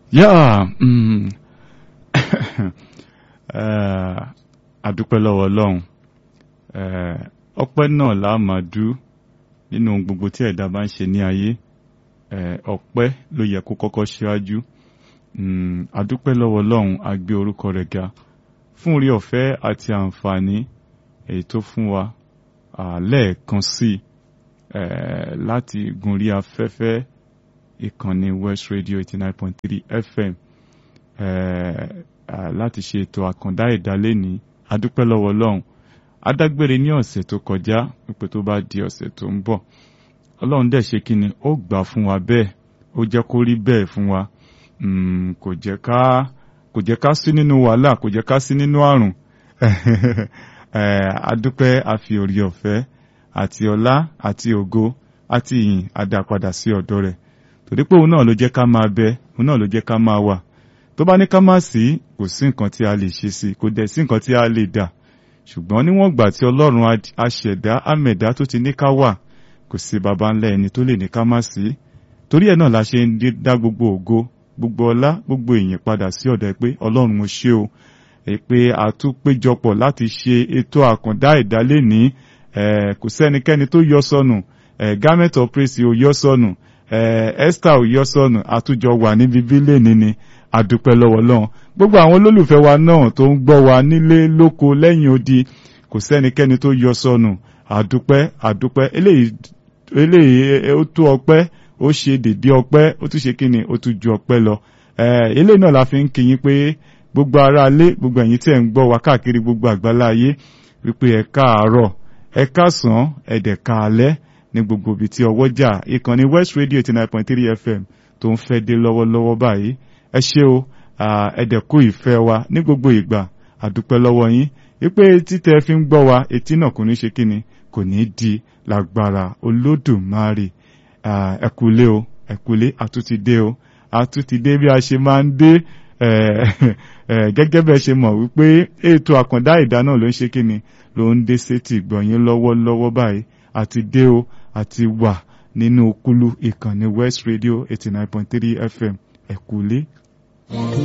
Yeah, mm, eh, àdúpẹ́ lọ́wọ́ Ọlọ́run eh, ọpẹ́ náà la máa dú nínú ohun gbogbo tí ẹ̀dá bá ń ṣe ní ayé eh, ọpẹ́ ló yẹ kó kọ́kọ́ ṣíwájú mm, àdúpẹ́ lọ́wọ́ Ọlọ́run a gbé orúkọ rẹ̀ ga fún orí ọ̀fẹ́ àti àǹfààní èyí tó fún wa ah, lẹ́ẹ̀kan sí eh, láti gunrí afẹ́fẹ́ ìkànnì West Radio 89.3 FM eh, ah, láti ṣe ètò àkàndá ìdálé ní adúpẹ́ lọ́wọ́ Ọlọ́run adágbére ní ọ̀sẹ̀ tó kọjá wípé tó bá di ọ̀sẹ̀ tó ń bọ̀ Ọlọ́run dẹ̀ ṣe kíni ó gbà fún wa bẹ́ẹ̀ ó jẹ́ kó rí bẹ́ẹ̀ fún wa mm, kò jẹ́ ká kò jẹ́ ká sí nínú wàhálà kò jẹ́ ká sí nínú àrùn eh, adúpẹ́ àfi orí ọ̀fẹ́ àti ọlá àti ògo àti ìyìn adápadà sí ọ̀dọ̀ rẹ̀ torí pé òun náà ló jẹ́ ká máa bẹ òun náà ló jẹ́ ká máa wà tó bá ní ká má sí kò sí nǹkan tí a lè ṣe sí kò dẹ̀ sí nǹkan tí a lè dà ṣùgbọ́n níwọ̀n gbà tí ọlọ́run aṣẹ̀dá àmẹ̀dá tó ti ní ká wà kò sí baba ńlá ẹni tó lè ní ká má sí torí ẹ̀ náà la ṣe ń dá gbogbo ògo gbogbo ọlá gbogbo ìyìn padà sí ọ̀dọ̀ ẹ pé ọlọ́run mo ṣé o ẹ pé a tún péjọpọ̀ láti ṣe ètò àkàndá ìdálé ní kò sẹ́nikẹ́ni tó yọ sọnù garment of praise ò yọ sọnù Esther ò yọ sọnù àtújọ wà níbi bílẹ̀ níní àdúpẹ́ lọ́wọ́ lọ́hùn gbogbo àwọn olólùfẹ́ wa náà tó ń gbọ́ wa nílé lóko lẹ́yìn odi kò sẹ́nikẹ́ni tó yọ sọnù àdúpẹ́ àdúpẹ́ eléyìí ó tó ọpẹ́ ó ṣe dèdé ọpẹ́ ó tún ṣe kíni ó tún ju ọpẹ́ lọ eléyìí náà la fi ń kíyìn pé gbogbo ará ilé gbogbo ẹ̀yin tí ẹ̀ ń gbọ́ wa káàkiri gbogbo àgbálá ayé wípé ẹ káàárọ̀ ẹ káàsán ẹ̀dẹ̀ káalẹ́ ní gbogbo ibi tí ọwọ́ jà ìkànnì West Radio eighty nine point three FM tó ń fẹ́ dé lọ́wọ́lọ́wọ́ báyìí ẹ ṣé o ẹ̀dẹ̀kú ìfẹ́ wa ní gbogbo ìgbà àdúpẹ́ lọ́wọ́ yín wípé títẹ̀ fi ń gbọ́ wa etí náà kò ní ṣe kíni kò ní di lágbára olódùmarè ẹ̀kúlé o ẹ̀kúlé àtúntìdé o àtúntìdé bí a ṣe máa ń dé gẹ́gẹ́ bẹ́ẹ̀ ṣe mọ̀ wípé ètò àkàndá ìdá náà ló ń ṣe kíni ló ń dé sétí gbọ̀nyìn lọ́wọ́lọ́wọ́ báyìí àti dé o àti wà nínú kúlú ìkànnì West Radio eighty nine point three FM ẹ̀kúlé.